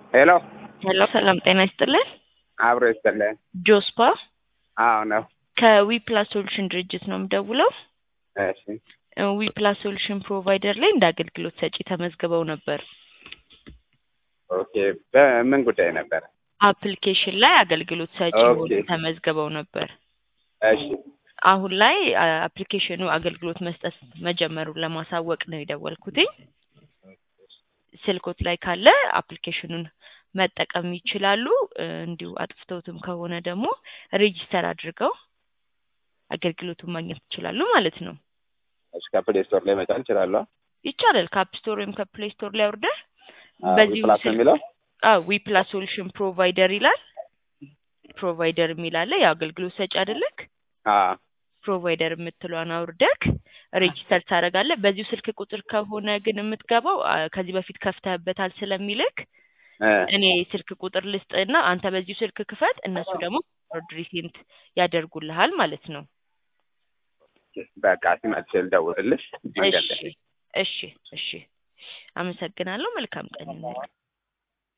ሄሎ ሄሎ ሰላም ጤና ይስጥልን። አብሮ ይስጥልን። ጆስፓ አዎ ነው። ከዊ ፕላስ ሶሉሽን ድርጅት ነው የምደውለው። እሺ ዊ ፕላስ ሶሉሽን ፕሮቫይደር ላይ እንደ አገልግሎት ሰጪ ተመዝግበው ነበር። ኦኬ። በምን ጉዳይ ነበር? አፕሊኬሽን ላይ አገልግሎት ሰጪ ኦኬ። ሆነው ተመዝግበው ነበር። እሺ አሁን ላይ አ- አፕሊኬሽኑ አገልግሎት መስጠት መጀመሩን ለማሳወቅ ነው የደወልኩትኝ። ስልኮት ላይ ካለ አፕሊኬሽኑን መጠቀም ይችላሉ። እ፣ እንዲሁ አጥፍተውትም ከሆነ ደግሞ ሬጂስተር አድርገው አገልግሎቱን ማግኘት ይችላሉ ማለት ነው። እሺ ከፕሌይ ስቶር ላይ መጫን እችላለሁ? ይቻላል። ከአፕ ስቶር ወይም ከፕሌይ ስቶር ላይ አውርደህ አዎ፣ በዚሁ ፕላስ ስልክ የሚለው ዊ ፕላስ ሶሉሽን ፕሮቫይደር ይላል። ፕሮቫይደር የሚል አለ። የአገልግሎት ሰጪ አይደለክ? አዎ ፕሮቫይደር የምትለዋን አውርደክ ሬጂስተር ታደርጋለህ። በዚሁ ስልክ ቁጥር ከሆነ ግን የምትገባው አ፣ ከዚህ በፊት ከፍተህበታል ስለሚልክ እ፣ እኔ ስልክ ቁጥር ልስጥና አንተ በዚሁ ስልክ ክፈት፣ እነሱ ደግሞ ሪሴንት ያደርጉልሃል ማለት ነው። በቃ ሲመጥቼ ልደውልልሽ መንገድ ላይ እሺ እሺ እሺ። አመሰግናለሁ። መልካም ቀን ይሁንልህ።